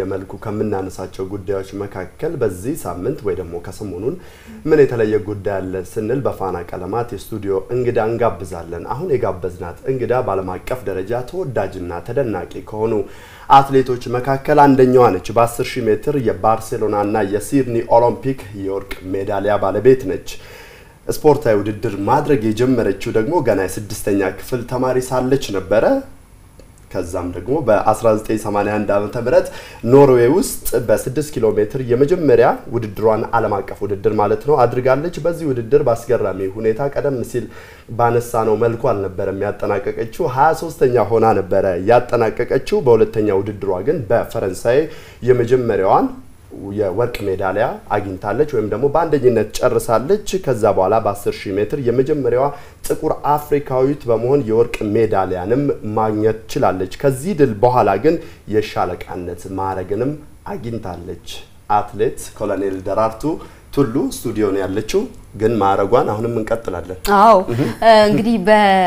መልኩ ከምናነሳቸው ጉዳዮች መካከል በዚህ ሳምንት ወይ ደግሞ ከሰሞኑን ምን የተለየ ጉዳይ አለ ስንል በፋና ቀለማት የስቱዲዮ እንግዳ እንጋብዛለን። አሁን የጋበዝናት እንግዳ በዓለም አቀፍ ደረጃ ተወዳጅና ተደናቂ ከሆኑ አትሌቶች መካከል አንደኛዋ ነች። በ10 ሺህ ሜትር የባርሴሎናና የሲድኒ ኦሎምፒክ የወርቅ ሜዳሊያ ባለቤት ነች። ስፖርታዊ ውድድር ማድረግ የጀመረችው ደግሞ ገና የስድስተኛ ክፍል ተማሪ ሳለች ነበረ። ከዛም ደግሞ በ1981 ዓ ም ኖርዌይ ውስጥ በ6 ኪሎ ሜትር የመጀመሪያ ውድድሯን ዓለም አቀፍ ውድድር ማለት ነው አድርጋለች። በዚህ ውድድር በአስገራሚ ሁኔታ ቀደም ሲል ባነሳ ነው መልኩ አልነበረም ያጠናቀቀችው፣ 23ተኛ ሆና ነበረ ያጠናቀቀችው። በሁለተኛ ውድድሯ ግን በፈረንሳይ የመጀመሪያዋን የወርቅ ሜዳሊያ አግኝታለች ወይም ደግሞ በአንደኝነት ጨርሳለች። ከዛ በኋላ በ10 ሺህ ሜትር የመጀመሪያዋ ጥቁር አፍሪካዊት በመሆን የወርቅ ሜዳሊያንም ማግኘት ችላለች። ከዚህ ድል በኋላ ግን የሻለቃነት ማዕረግንም አግኝታለች። አትሌት ኮሎኔል ደራርቱ ቱሉ ስቱዲዮ ነው ያለችው፣ ግን ማዕረጓን አሁንም እንቀጥላለን። አዎ እንግዲህ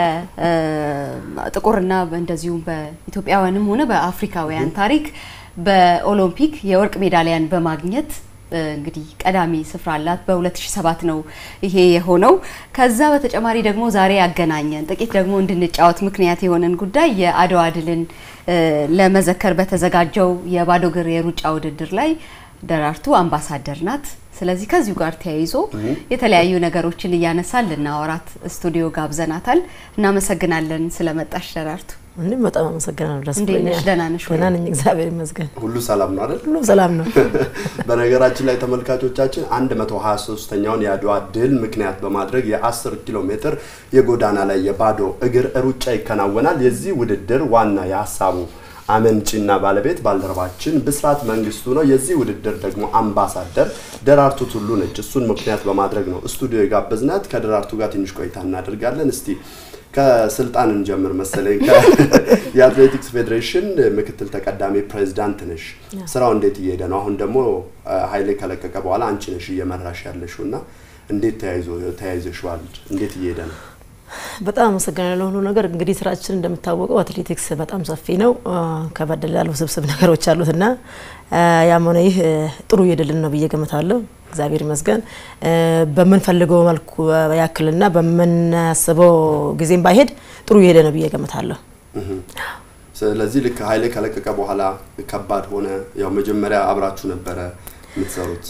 በጥቁርና እንደዚሁም በኢትዮጵያውያንም ሆነ በአፍሪካውያን ታሪክ በኦሎምፒክ የወርቅ ሜዳሊያን በማግኘት እንግዲህ ቀዳሚ ስፍራ አላት። በ2007 ነው ይሄ የሆነው። ከዛ በተጨማሪ ደግሞ ዛሬ ያገናኘን ጥቂት ደግሞ እንድንጫወት ምክንያት የሆነን ጉዳይ የአድዋ ድልን ለመዘከር በተዘጋጀው የባዶ እግር የሩጫ ውድድር ላይ ደራርቱ አምባሳደር ናት። ስለዚህ ከዚሁ ጋር ተያይዞ የተለያዩ ነገሮችን እያነሳን ልናወራት ስቱዲዮ ጋብዘናታል። እናመሰግናለን ስለመጣሽ ደራርቱ። እኔም በጣም አመሰግናለሁ። ደስ እንዴት ነሽ? ደህና ነሽ ወይ? ደህና ነኝ፣ እግዚአብሔር ይመስገን። ሁሉ ሰላም ነው አይደል? ሁሉ ሰላም ነው። በነገራችን ላይ ተመልካቾቻችን 123ኛውን የአድዋ ድል ምክንያት በማድረግ የ10 ኪሎ ሜትር የጎዳና ላይ የባዶ እግር ሩጫ ይከናወናል። የዚህ ውድድር ዋና የሀሳቡ አመንጪና ባለቤት ባልደረባችን ብስራት መንግስቱ ነው። የዚህ ውድድር ደግሞ አምባሳደር ደራርቱ ቱሉ ነች። እሱን ምክንያት በማድረግ ነው ስቱዲዮ የጋበዝናት። ከደራርቱ ጋር ትንሽ ቆይታ እናደርጋለን። እስቲ ከስልጣን እንጀምር መሰለኝ። የአትሌቲክስ ፌዴሬሽን ምክትል ተቀዳሚ ፕሬዚዳንት ነሽ። ስራው እንዴት እየሄደ ነው? አሁን ደግሞ ኃይሌ ከለቀቀ በኋላ አንቺ ነሽ እየመራሽ ያለሽው እና እንዴት ተያይዞ ተያይዘሽዋል? እንዴት እየሄደ ነው? በጣም አመሰግናለሁ። ሁሉ ነገር እንግዲህ ስራችን እንደሚታወቀው አትሌቲክስ በጣም ሰፊ ነው። ከበደል ያሉ ስብስብ ነገሮች አሉት እና ያም ሆነ ይህ ጥሩ እየሄደልን ነው ብዬ ገምታለሁ። እግዚአብሔር ይመስገን። በምንፈልገው መልኩ ያክልና በምናስበው ጊዜም ባይሄድ ጥሩ እየሄደ ነው ብዬ ገምታለሁ። ስለዚህ ልክ ኃይሌ ከለቀቀ በኋላ ከባድ ሆነ። ያው መጀመሪያ አብራችሁ ነበረ የምትሰሩት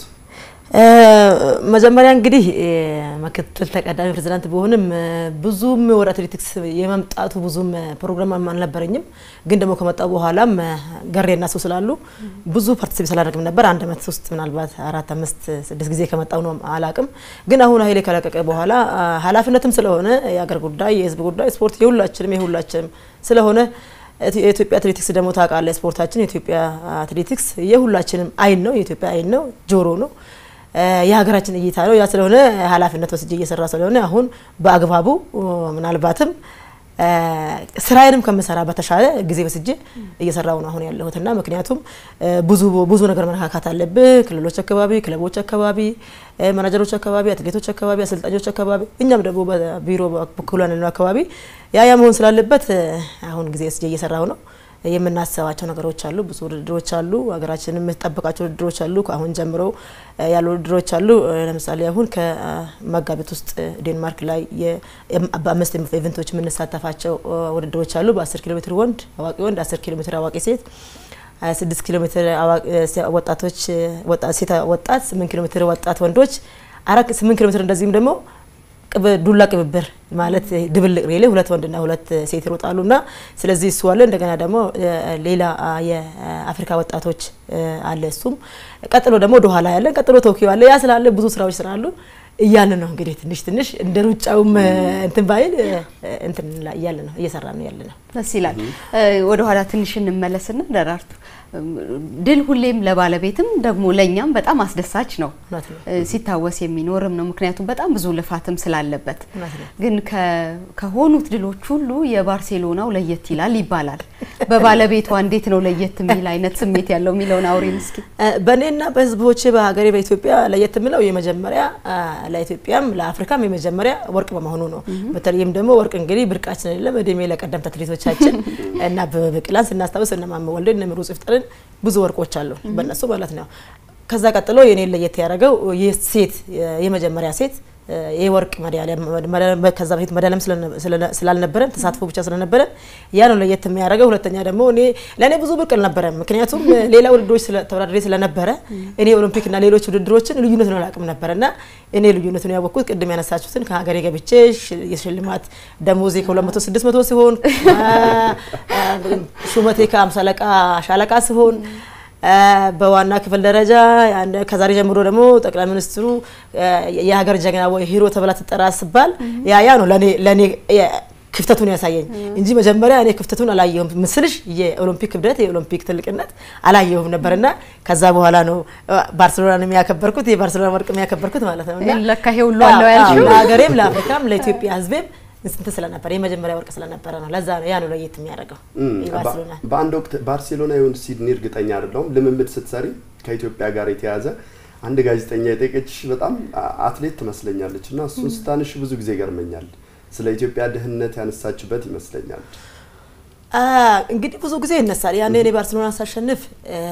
መጀመሪያ እንግዲህ ምክትል ተቀዳሚ ፕሬዚዳንት ቢሆንም ብዙም ወደ አትሌቲክስ የመምጣቱ ብዙም ፕሮግራም አልነበረኝም። ግን ደግሞ ከመጣው በኋላም ገሬና ሰው ስላሉ ብዙ ፓርቲሲፔት ስላደረግም ነበር። አንድ አመት ውስጥ ምናልባት አራት አምስት ስድስት ጊዜ ከመጣው ነው አላቅም። ግን አሁን ኃይሌ ከለቀቀ በኋላ ኃላፊነትም ስለሆነ የአገር ጉዳይ፣ የህዝብ ጉዳይ፣ ስፖርት የሁላችንም የሁላችንም ስለሆነ የኢትዮጵያ አትሌቲክስ ደግሞ ታውቃለህ፣ ስፖርታችን የኢትዮጵያ አትሌቲክስ የሁላችንም አይን ነው፣ የኢትዮጵያ አይን ነው፣ ጆሮ ነው የሀገራችን እይታ ነው። ያ ስለሆነ ኃላፊነት ወስጄ እየሰራ ስለሆነ አሁን በአግባቡ ምናልባትም ስራዬንም ከምሰራ በተሻለ ጊዜ ወስጄ እየሰራው ነው አሁን ያለሁት እና ምክንያቱም ብዙ ብዙ ነገር መነካካት አለብህ። ክልሎች አካባቢ፣ ክለቦች አካባቢ፣ ማናጀሮች አካባቢ፣ አትሌቶች አካባቢ፣ አሰልጣኞች አካባቢ እኛም ደግሞ በቢሮ በኩል ያለው አካባቢ ያ ያ መሆን ስላለበት አሁን ጊዜ ወስጄ እየሰራው ነው። የምናስባቸው ነገሮች አሉ። ብዙ ውድድሮች አሉ። ሀገራችን የምትጠብቃቸው ውድድሮች አሉ። ከአሁን ጀምሮ ያሉ ውድድሮች አሉ። ለምሳሌ አሁን ከመጋቢት ውስጥ ዴንማርክ ላይ በአምስት ኢቨንቶች የምንሳተፋቸው ውድድሮች አሉ። በ10 ኪሎ ሜትር ወንድ አዋቂ ወንድ፣ 10 ኪሎ ሜትር አዋቂ ሴት፣ 6 ኪሎ ሜትር ወጣቶች ሴት ወጣት፣ 8 ኪሎ ሜትር ወጣት ወንዶች፣ 8 ኪሎ ሜትር እንደዚህም ደግሞ ዱላ ቅብብር ማለት ድብልቅ ሬሌ ሁለት ወንድና ሁለት ሴት ይሮጣሉና ስለዚህ እሱ አለ። እንደገና ደግሞ ሌላ የአፍሪካ ወጣቶች አለ። እሱም ቀጥሎ ደግሞ ወደ ኋላ ያለን ቀጥሎ ቶኪዮ አለ። ያ ስላለ ብዙ ስራዎች ስላሉ እያለ ነው እንግዲህ ትንሽ ትንሽ እንደ ሩጫውም እንትን ባይል እንትን እያለ ነው እየሰራ ነው ያለ ነው። ደስ ይላል። ወደ ኋላ ትንሽ እንመለስና ደራርቱ ድል ሁሌም ለባለቤትም ደግሞ ለእኛም በጣም አስደሳች ነው፣ ሲታወስ የሚኖርም ነው። ምክንያቱም በጣም ብዙ ልፋትም ስላለበት። ግን ከሆኑት ድሎች ሁሉ የባርሴሎናው ለየት ይላል ይባላል። በባለቤቷ እንዴት ነው ለየት የሚል አይነት ስሜት ያለው የሚለውን አውሪን እስኪ። በእኔና በህዝቦቼ በሀገሬ በኢትዮጵያ ለየት የሚለው የመጀመሪያ ለኢትዮጵያም ለአፍሪካም የመጀመሪያ ወርቅ በመሆኑ ነው። በተለይም ደግሞ ወርቅ እንግዲህ ብርቃችን አይደለም። እድሜ ለቀደምት አትሌቶቻችን እና በብቅላን ስናስታውስ እነ ማሞ ወልዴ እነ ምሩጽ ይፍጠርን ነበርን። ብዙ ወርቆች አሉ በእነሱ ማለት ነው። ከዛ ቀጥሎ የኔ ለየት ያደረገው ሴት የመጀመሪያ ሴት የወርቅ ሜዳሊያ ከዛ በፊት ሜዳሊያም ስላልነበረን ተሳትፎ ብቻ ስለነበረን ያ ነው ለየት የሚያደርገው። ሁለተኛ ደግሞ እኔ ለእኔ ብዙ ብርቅ አልነበረም፣ ምክንያቱም ሌላ ውድድሮች ተወዳድሬ ስለነበረ እኔ ኦሎምፒክ እና ሌሎች ውድድሮችን ልዩነቱን አላውቅም ነበረ እና እኔ ልዩነቱን ያወቅኩት ቅድም ያነሳችሁትን ከሀገሬ ገብቼ የሽልማት ደሞዜ ከሁለት መቶ ስድስት መቶ ሲሆን ሹመቴ ከአምሳ አለቃ ሻለቃ ሲሆን በዋና ክፍል ደረጃ ከዛሬ ጀምሮ ደግሞ ጠቅላይ ሚኒስትሩ የሀገር ጀግና ወይ ሂሮ ተብላ ትጠራ ስባል ያ ያ ነው ለእኔ ክፍተቱን ያሳየኝ እንጂ መጀመሪያ እኔ ክፍተቱን አላየሁም። ምስልሽ የኦሎምፒክ ክብደት የኦሎምፒክ ትልቅነት አላየሁም ነበርና ከዛ በኋላ ነው ባርሴሎናን የሚያከበርኩት የባርሴሎና ወርቅ የሚያከበርኩት ማለት ነው። ለካ ይሄ ሁሉ አለው ያልሽው ለሀገሬም ለአፍሪካም ለኢትዮጵያ ሕዝቤም ስንት ስለነበረ የመጀመሪያ ወርቅ ስለነበረ ነው። ለዛ ነው ያ ነው ለየት የሚያደርገው የባርሴሎና በአንድ ወቅት ባርሴሎና ይሁን ሲድኒ እርግጠኛ አይደለሁም ልምምድ ስትሰሪ ከኢትዮጵያ ጋር የተያዘ አንድ ጋዜጠኛ የጠየቀችሽ በጣም አትሌት ትመስለኛለች እና እሱን ስታንሽ ብዙ ጊዜ ይገርመኛል። ስለ ኢትዮጵያ ድህነት ያነሳችበት ይመስለኛል። እንግዲህ ብዙ ጊዜ ይነሳል። ያኔ እኔ ባርሴሎና ሳሸንፍ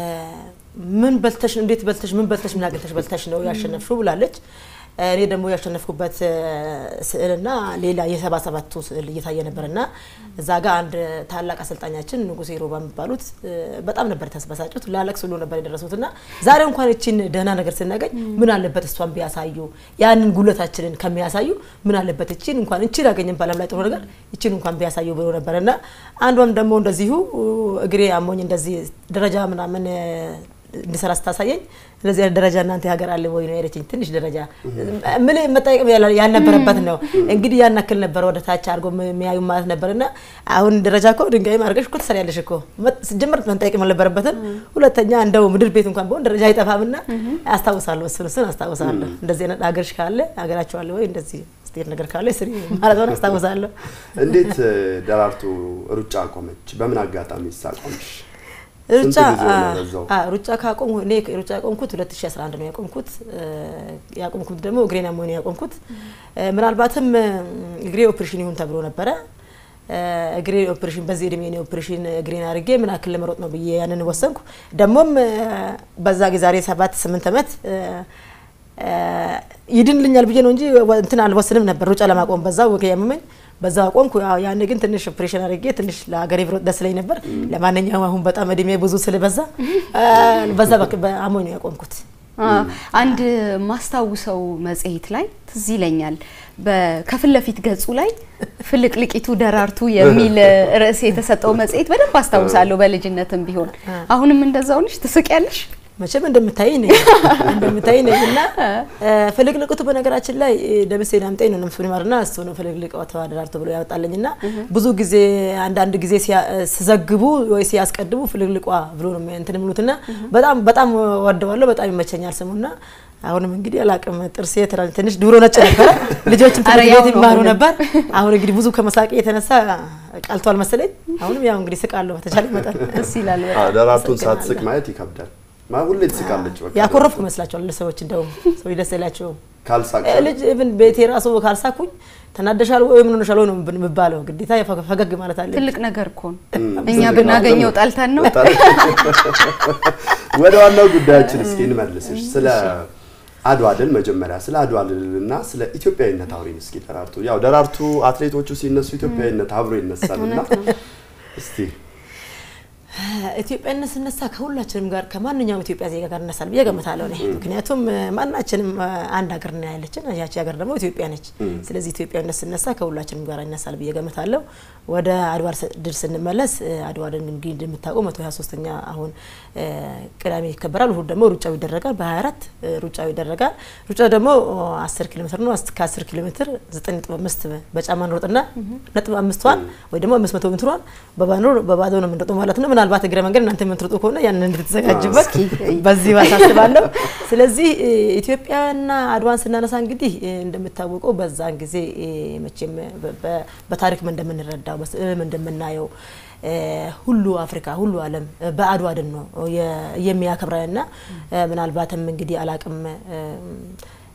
ምን በልተሽ እንዴት በልተሽ ምን በልተሽ ምን አግኝተሽ በልተሽ ነው ያሸነፍሽው ብላለች። እኔ ደግሞ ያሸነፍኩበት ስዕልና ሌላ የሰባ ሰባቱ ስዕል እየታየ ነበርና እዛ ጋር አንድ ታላቅ አሰልጣኛችን ንጉሴ ሮባ የሚባሉት በጣም ነበር ተስበሳጩት። ላለቅስ ሁሉ ነበር የደረሱትና ዛሬ እንኳን እቺን ደህና ነገር ስናገኝ ምን አለበት እሷን ቢያሳዩ ያንን ጉለታችንን ከሚያሳዩ ምን አለበት እቺን እንኳን እቺን አገኘን በዓለም ላይ ጥሩ ነገር እቺን እንኳን ቢያሳዩ ብሎ ነበርና አንዷም ደግሞ እንደዚሁ እግሬ አሞኝ እንደዚህ ደረጃ ምናምን እንዲሰራ ስታሳየኝ እንደዚህ አይነት ደረጃ እናንተ ሀገር አለ ወይ ነው ያለችኝ። ትንሽ ደረጃ ምን መጠየቅ ያልነበረበት ነው እንግዲህ ያን ያክል ነበር ወደ ታች አድርጎ የሚያዩ ማለት ነበርና አሁን ደረጃ እኮ ድንጋይ ማድረግሽ እኮ ትሰሪያለሽ እኮ ጀምር መጠየቅ አልነበረበትም። ሁለተኛ እንደው ምድር ቤት እንኳን ቢሆን ደረጃ አይጠፋምና አስታውሳለሁ። እሱን እሱን አስታውሳለሁ። እንደዚህ አይነት ሀገርሽ ካለ ሀገራቸው አለ ወይ እንደዚህ ስቴት ነገር ካለ ስሪ ማለት ነው አስታውሳለሁ። እንዴት ደራርቱ ሩጫ አቆመች? በምን አጋጣሚ ሳቆምሽ? ሩጫ ሩጫ ካቆም እኔ ሩጫ ያቆምኩት 2011 ነው ያቆምኩት። ያቆምኩት ደግሞ እግሬን አሞኝ ነው ያቆምኩት። ምናልባትም እግሬ ኦፕሬሽን ይሁን ተብሎ ነበረ። እግሬ ኦፕሬሽን በዚህ እድሜ ነው ኦፕሬሽን እግሬን አድርጌ ምን ያክል ለመሮጥ ነው ብዬ ያንን ወሰንኩ። ደግሞም በዛ ዛሬ ሰባት ስምንት ዓመት ይድንልኛል ብዬ ነው እንጂ እንትን አልወስንም ነበር ሩጫ ለማቆም በዛ ወገ ያመመኝ በዛ አቆምኩ። ያኔ ግን ትንሽ ኦፕሬሽን አድርጌ ትንሽ ለሀገሬ ብሮጥ ደስ ይለኝ ነበር። ለማንኛውም አሁን በጣም እድሜ ብዙ ስለበዛ በዛ አሞኝ ነው ያቆምኩት። አንድ ማስታውሰው መጽሔት ላይ ትዝ ይለኛል ከፊት ለፊት ገጹ ላይ ፍልቅልቂቱ ደራርቱ የሚል ርዕስ የተሰጠው መጽሔት በደንብ አስታውሳለሁ። በልጅነትም ቢሆን አሁንም እንደዛው ነሽ፣ ትስቂያለሽ። መቼም እንደምታይ ነኝ እንደምታይ ነኝ እና ፍልቅልቅቱ በነገራችን ላይ ደምሴ ዳምጤ ነው ነፍሱን ይማርና እሱ ነው ፍልቅልቅ ተዋደራርቱ ብሎ ያወጣልኝ እና ብዙ ጊዜ አንዳንድ ጊዜ ሲዘግቡ ወይ ሲያስቀድሙ ፍልቅልቋ ብሎ ነው እንትን የሚሉትና በጣም በጣም ወደዋለሁ። በጣም ይመቸኛል ስሙና አሁንም እንግዲህ አላቅም ጥርሴ ትንሽ ድሮ ነጭ ነበረ። ልጆችም ትምህርት ቤት ይማሩ ነበር። አሁን እንግዲህ ብዙ ከመሳቂ የተነሳ ቀልቷል መሰለኝ። አሁንም ያው እንግዲህ ስቃለሁ በተቻለ መጠን። ደስ ይላል። ደራርቱን ሳትስቅ ማየት ይከብዳል። ሁሌ ትስቃለች። በቃ ያኮረፍኩ ይመስላቸዋል ሰዎች። እንደውም ሰዎች ደስ አይላቸውም። ካልሳቅ ልጅ ኢቭን ቤቴ ራሱ ካልሳኩኝ ተናደሻል ወይ ምን ሆነሻል ወይ ነው የምባለው። ግዴታ ፈገግ ማለት አለ። ትልቅ ነገር እኮ ነው። እኛ ብናገኘው ጠልተን ነው። ወደ ዋናው ጉዳያችን እስኪ እንመልስሽ። ስለ አድዋ ድል መጀመሪያ ስለ አድዋ ድልና ስለ ኢትዮጵያዊነት አውሪን እስኪ ደራርቱ። ያው ደራርቱ አትሌቶቹ ሲነሱ ኢትዮጵያዊነት አብሮ ይነሳልና እስቲ ኢትዮጵያነት ስነሳ ከሁላችንም ጋር ከማንኛውም ኢትዮጵያ ዜጋ ጋር እነሳል ብዬ ገምታለሁ እኔ። ምክንያቱም ማናችንም አንድ ሀገር ነው ያለችን፣ ያቺ ሀገር ደግሞ ኢትዮጵያ ነች። ስለዚህ ኢትዮጵያዊነት ስነሳ ከሁላችንም ጋር ይነሳል ብዬ ገምታለሁ። ወደ አድዋ ድል ስንመለስ አድዋ ድል እንግዲህ እንደምታውቀው መቶ ሀያ ሶስተኛ አሁን ቅዳሜ ይከበራል። እሁድ ደግሞ ሩጫው ይደረጋል። በሀያ አራት ሩጫው ይደረጋል። ሩጫው ደግሞ አስር ኪሎ ሜትር ነው። ከአስር ኪሎ ሜትር ዘጠኝ ነጥብ አምስት በጫማ እንሮጥና ነጥብ አምስቷን ወይ ደግሞ አምስት መቶ ሜትሯን በባዶ ነው የምንሮጠው ማለት ነው። ምናልባት እግረ መንገድ እናንተ የምትሮጡ ከሆነ ያንን እንድትዘጋጅበት በዚህ ባሳስባለሁ። ስለዚህ ኢትዮጵያና አድዋን ስናነሳ እንግዲህ እንደሚታወቀው በዛን ጊዜ መቼም በታሪክም እንደምንረዳው በስዕልም እንደምናየው ሁሉ አፍሪካ ሁሉ ዓለም በአድዋ ድል ነው የሚያከብረንና ምናልባትም እንግዲህ አላቅም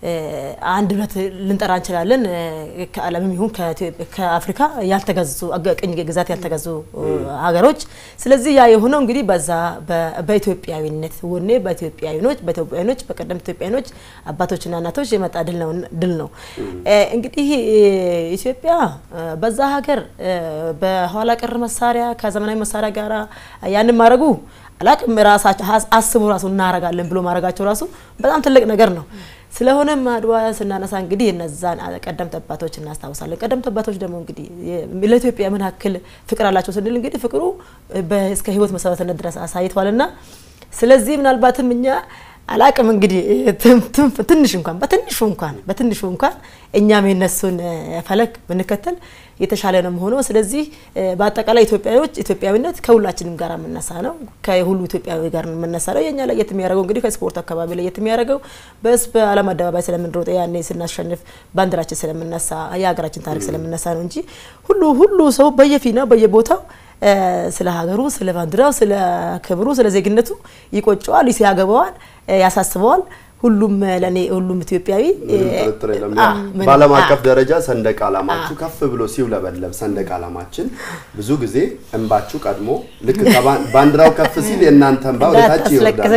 አንድ ሁለት ልንጠራ እንችላለን። ከዓለምም ይሁን ከአፍሪካ ያልተገዙ ቅኝ ግዛት ያልተገዙ ሀገሮች። ስለዚህ ያ የሆነው እንግዲህ በዛ በኢትዮጵያዊነት ወኔ በኢትዮጵያዊኖች በኢትዮጵያዊኖች በቀደምት ኢትዮጵያዊኖች አባቶችና እናቶች የመጣ ድል ነው። እንግዲህ ኢትዮጵያ በዛ ሀገር በኋላ ቀር መሳሪያ ከዘመናዊ መሳሪያ ጋር ያንን ማድረጉ አላቅም ራሳቸው አስቡ ራሱ እናረጋለን ብሎ ማድረጋቸው ራሱ በጣም ትልቅ ነገር ነው። ስለሆነም አድዋ ስናነሳ እንግዲህ እነዛን ቀደምት አባቶች እናስታውሳለን። ቀደምት አባቶች ደግሞ እንግዲህ ለኢትዮጵያ ምን ያክል ፍቅር አላቸው ስንል እንግዲህ ፍቅሩ እስከ ሕይወት መስዋዕትነት ድረስ አሳይቷልና ስለዚህ ምናልባትም እኛ አላቅም እንግዲህ ትንሽ እንኳን በትንሹ እንኳን በትንሹ እንኳን እኛም የነሱን ፈለግ ብንከተል የተሻለ ነው ሆኖ ስለዚህ በአጠቃላይ ኢትዮጵያዎች ኢትዮጵያዊነት ከሁላችንም ጋር የምነሳ ነው። ከሁሉ ኢትዮጵያዊ ጋር የምነሳ ነው። የኛ ለየት የሚያደርገው እንግዲህ ከስፖርት አካባቢ ለየት የሚያደርገው በስ በዓለም አደባባይ ስለምንሮጥ ያኔ ስናሸንፍ ባንዲራችን ስለምነሳ የሀገራችን ታሪክ ስለምነሳ ነው እንጂ ሁሉ ሁሉ ሰው በየፊናው በየቦታው ስለ ሀገሩ፣ ስለ ባንዲራው፣ ስለ ክብሩ፣ ስለ ዜግነቱ ይቆጨዋል፣ ያገባዋል፣ ያሳስበዋል። ሁሉም ለኔ ሁሉም ኢትዮጵያዊ ጥርጥር የለም። በዓለም አቀፍ ደረጃ ሰንደቅ ዓላማችሁ ከፍ ብሎ ሲውለበለብ ሰንደቅ ዓላማችን ብዙ ጊዜ እንባችሁ ቀድሞ ልክ ባንዲራው ከፍ ሲል የእናንተ እንባ ወደ ታች ይወርዳል።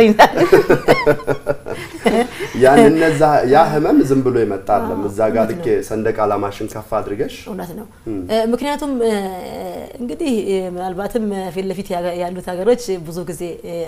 ያን እነዛ ያ ህመም ዝም ብሎ ይመጣለም እዛ ጋር ልክ ሰንደቅ ዓላማሽን ከፍ አድርገሽ እውነት ነው። ምክንያቱም እንግዲህ ምናልባትም ፊት ለፊት ያሉት ሀገሮች ብዙ ጊዜ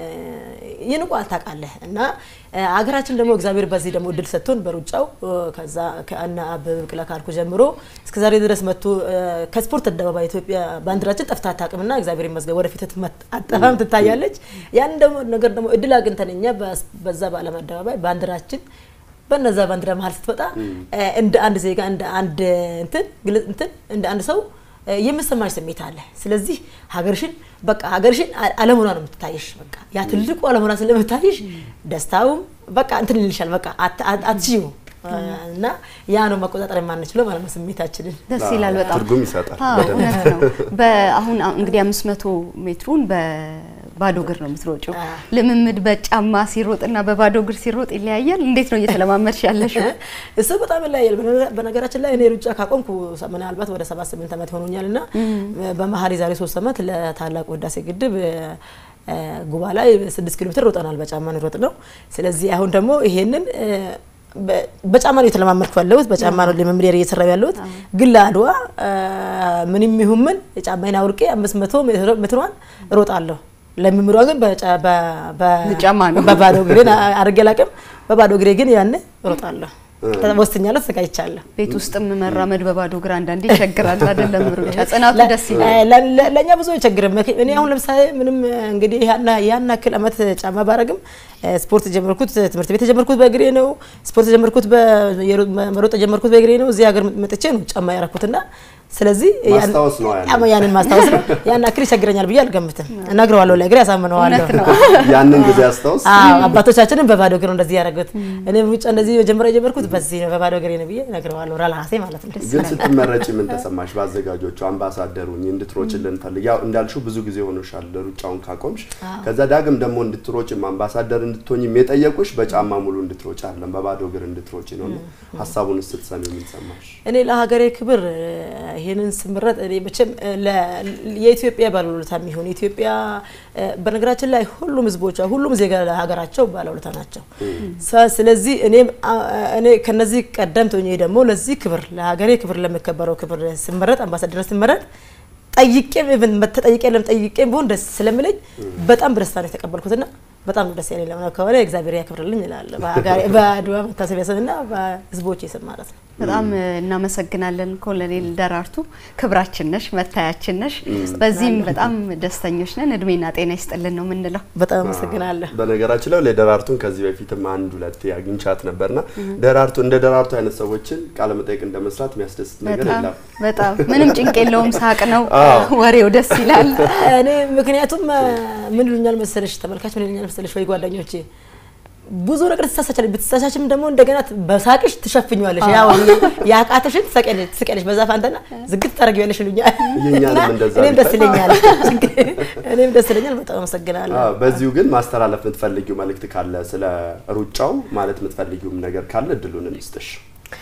ይንቋል ታውቃለህ እና ሀገራችን ደግሞ እግዚአብሔር በዚህ ደግሞ እድል ሰጥቶን በሩጫው ከዛ ከአና አበበ ቢቂላ ካልኩ ጀምሮ እስከ ዛሬ ድረስ መጥቶ ከስፖርት አደባባይ ኢትዮጵያ ባንዲራችን ጠፍታ አታውቅምና እግዚአብሔር ይመስገን ወደፊት አጠፋም ትታያለች። ያን ደግሞ ነገር ደግሞ እድል አግኝተን እኛ በዛ በዓለም አደባባይ ባንዲራችን በነዛ ባንዲራ መሀል ስትወጣ እንደ አንድ ዜጋ እንደ አንድ እንትን ግልጽ እንትን እንደ አንድ ሰው የምሰማሽ ስሜት አለ። ስለዚህ ሀገርሽን በቃ ሀገርሽን አለመሆኗ ነው የምትታይሽ። በቃ ያ ትልቁ አለመሆኗ ስለምታይሽ ደስታውም በቃ እንትን ይልሻል። በቃ አትችይው እና ያ ነው መቆጣጠር የማንችለው ማለት ነው ስሜታችንን። ደስ ይላል በጣም ትርጉም ይሰጣል። እውነት ነው። አሁን እንግዲህ አምስት መቶ ሜትሩን በባዶ እግር ነው የምትሮጪው። ልምምድ በጫማ ሲሮጥና በባዶ እግር ሲሮጥ ይለያያል። እንዴት ነው እየተለማመድሽ ያለሽው? እሱ በጣም ይለያያል። በነገራችን ላይ እኔ ሩጫ ካቆምኩ ምናልባት ወደ ሰባት ስምንት ዓመት ሆኖኛል እና በመሀል የዛሬ ሶስት ዓመት ለታላቁ ህዳሴ ግድብ ጉባ ላይ ስድስት ኪሎ ሜትር ሮጠናል። በጫማ ነው ሮጥ ነው። ስለዚህ አሁን ደግሞ ይሄንን በጫማ ነው የተለማመድኩ ያለሁት። በጫማ ነው ልምምድ እየሰራሁ ያለሁት። ግን ለአድዋ ምንም ይሁን ምን ጫማዬን አውልቄ አምስት መቶ ሜትሯን እሮጣለሁ። ለምምሯ ግን ጫማ ነው በባዶ እግሬ አድርጌ አላውቅም። በባዶ እግሬ ግን ያኔ እሮጣለሁ። ወስኛለሁ፣ ተዘጋጅቻለሁ። ቤት ውስጥም መራመድ በባዶ እግር አንዳንዴ ይቸግራል አይደለም? ሩጫ ጽናቱ ደስ ይላል። ለእኛ ብዙ አይቸግርም። እኔ አሁን ለምሳሌ ምንም እንግዲህ ያን ያክል አመት ጫማ ባረግም ስፖርት የጀመርኩት ትምህርት ቤት የጀመርኩት በእግሬ ነው። ስፖርት የጀመርኩት መሮጥ የጀመርኩት በእግሬ ነው። እዚህ ሀገር መጥቼ ነው ጫማ ያረኩትና ስለዚህ ማስታወስ ነው ያንን ያንን ማስታወስ ነው። ያን ያክል ይቸግረኛል ብዬ አልገምትም። እነግረዋለሁ፣ ለእግሬ ያሳምነዋለሁ። ያንን ጊዜ አስታውስ። አዎ አባቶቻችንን በባዶ እግር ነው እንደዚህ ያደረጉት። እኔ ሩጫ እንደዚህ መጀመሪያ የጀመርኩት በዚህ ነው በባዶ እግሬ ነው ብዬ እነግረዋለሁ፣ ራሴ ማለት ነው። ግን ስትመረጪ ምን ተሰማሽ? በአዘጋጆቹ አምባሳደሩኝ እንድትሮጭልን ፈልግ ያው እንዳልሽው ብዙ ጊዜ ሆኖሻል ሩጫውን ካቆምሽ። ከዛ ዳግም ደግሞ እንድትሮጭም አምባሳደር እንድትሆኝም የጠየቁሽ በጫማ ሙሉ እንድትሮጭ አይደለም በባዶ እግር እንድትሮጭ ነው። ሀሳቡን ስትሰሚ ምን ሰማሽ? እኔ ለሀገሬ ክብር ይሄንን ስምረጥ እኔ መቼም የኢትዮጵያ ባለውለታ የሚሆን ኢትዮጵያ በነገራችን ላይ ሁሉም ህዝቦቿ ሁሉም ዜጋ ለሀገራቸው ባለውለታ ናቸው። ስለዚህ እኔም እኔ ከነዚህ ቀደምት ሆኜ ደግሞ ለዚህ ክብር ለሀገሬ ክብር ለሚከበረው ክብር ስመረጥ አምባሳደር ስመረጥ ጠይቄም ኢቭን ተጠይቄ ለም ጠይቄም ቢሆን ደስ ስለምለኝ በጣም በደስታ ነው የተቀበልኩትና በጣም ደስ ያለኝ ለምን ከሆነ እግዚአብሔር ያክብርልኝ እላለሁ። በአድዋ መታሰቢያ ስምና በህዝቦች ስም ማለት ነው። በጣም እናመሰግናለን ኮሎኔል ደራርቱ፣ ክብራችን ነሽ፣ መታያችን ነሽ። በዚህም በጣም ደስተኞች ነን። እድሜና ጤና ይስጥልን ነው የምንለው። በጣም አመሰግናለሁ። በነገራችን ላይ ለደራርቱን ከዚህ በፊትም አንድ ሁለት አግኝቻት ነበርና ደራርቱ እንደ ደራርቱ አይነት ሰዎችን ቃለ መጠይቅ እንደ መስራት የሚያስደስት ነገር የለም። በጣም ምንም ጭንቅ የለውም፣ ሳቅ ነው፣ ወሬው ደስ ይላል። እኔ ምክንያቱም ምን ይሉኛል መሰለሽ ተመልካች ምን ይሉኛል መሰለሽ ወይ ጓደኞቼ ብዙ ነገር ትሳሳቻለሽ። ብትሳሳችም ደግሞ እንደገና በሳቅሽ ትሸፍኛለሽ። ያው ያቃተሽን ትሰቀለሽ ትስቀለሽ። በዛ ፋንታና ዝግት ታደርጊያለሽ ይሉኛል። የእኛንም እና እንደዛ እኔም ደስ ቢታይ። ይለኛል። እኔም ደስ ይለኛል። በጣም አመሰግናለሁ። አዎ፣ በዚሁ ግን ማስተላለፍ የምትፈልጊው መልእክት ካለ ስለ ሩጫው ማለት የምትፈልጊውም ነገር ካለ እድሉን እንስጥሽ።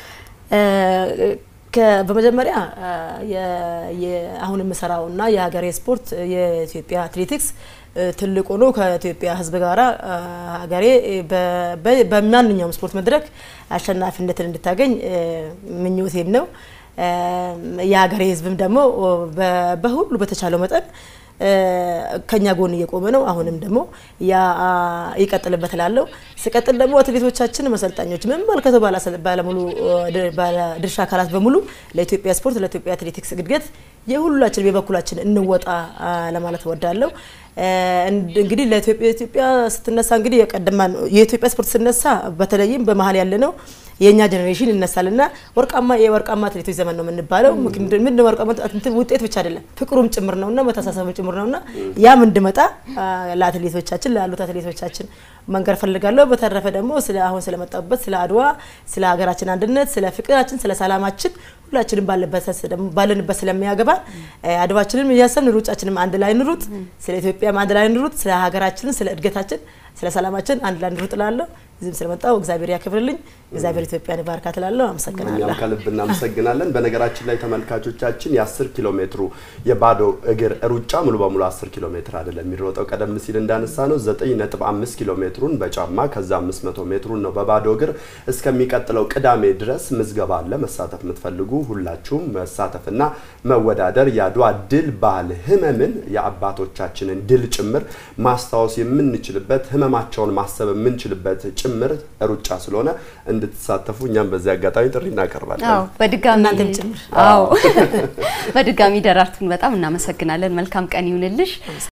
ከ- በመጀመሪያ አ፣ የ- የ- አሁን የምሰራውና የሀገሬ ስፖርት የኢትዮጵያ አትሌቲክስ እ፣ ትልቁ ነው። ከኢትዮጵያ ሕዝብ ጋራ አ፣ ሀገሬ በ- በ- በማንኛውም ስፖርት መድረክ አሸናፊነትን እንድታገኝ እ፣ ምኞቴም ነው። እ፣ የሀገሬ ሕዝብም ደግሞ በ- በሁሉ በተቻለው መጠን እ፣ ከኛ ጎን እየቆመ ነው። አሁንም ደግሞ ያ አ፣ ይቀጥልበት እላለሁ። ሲቀጥል ደግሞ አትሌቶቻችን፣ መሰልጣኞች፣ የሚመለከተው ባለሰ- ባለሙሉ እ፣ ድ- ባለድርሻ አካላት በሙሉ ለኢትዮጵያ ስፖርት ለኢትዮጵያ አትሌቲክስ እድገት የሁላችን የበኩላችን እንወጣ አ፣ ለማለት እወዳለሁ። እ፣ እንድ- እንግዲህ ለኢትዮጵያ ኢትዮጵያ ስትነሳ እንግዲህ የቀደማ የኢትዮጵያ ስፖርት ስነሳ በተለይም በመሀል ያለ ነው የእኛ ጀኔሬሽን ይነሳልና ወርቃማ የወርቃማ አትሌቶች ዘመን ነው የምንባለው። ምክንያቱም ምን ወርቃማ እንትን ውጤት ብቻ አይደለም ፍቅሩም ጭምር ነውና መተሳሰብም ጭምር ነውና ያም እንድመጣ አ፣ ለአትሌቶቻችን ላሉት አትሌቶቻችን መንገር ፈልጋለሁ። በተረፈ ደግሞ ስለ አሁን ስለመጣበት ስለ አድዋ፣ ስለ ሀገራችን አንድነት፣ ስለ ፍቅራችን፣ ስለ ሰላማችን ሁላችንም ባለበት ደግሞ- ባለንበት ስለሚያገባን እ፣ አድዋችንም እያሰብን ሩጫችንም አንድ ላይ እንሩጥ፣ ስለ ኢትዮጵያም አንድ ላይ እንሩጥ፣ ስለ ሀገራችን፣ ስለ እድገታችን፣ ስለ ሰላማችን አንድ ላይ እንሩጥ እላለሁ። እዚህም ስለመጣው እግዚአብሔር ያክብርልኝ፣ እግዚአብሔር ኢትዮጵያን ይባርካት እላለሁ። አመሰግናለሁ። እኛም ከልብ እናመሰግናለን። በነገራችን ላይ ተመልካቾቻችን የ10 ኪሎ ሜትሩ የባዶ እግር ሩጫ ሙሉ በሙሉ 10 ኪሎ ሜትር አይደለም የሚሮጠው። ቀደም ሲል እንዳነሳ ነው 9.5 ኪሎ ሜትሩን በጫማ ከዛ 500 ሜትሩን ነው በባዶ እግር። እስከሚቀጥለው ቅዳሜ ድረስ ምዝገባ አለ። መሳተፍ የምትፈልጉ ሁላችሁም መሳተፍና መወዳደር የአድዋ ድል ባህል ህመምን የአባቶቻችንን ድል ጭምር ማስታወስ የምንችልበት ህመማቸውን ማሰብ የምንችልበት ጭምር ሩጫ ስለሆነ እንድትሳተፉ እኛም በዚህ አጋጣሚ ጥሪ እናቀርባለን። አዎ በድጋሚ እናንተም ጭምር። አዎ በድጋሚ ደራርቱን በጣም እናመሰግናለን። መልካም ቀን ይሁንልሽ።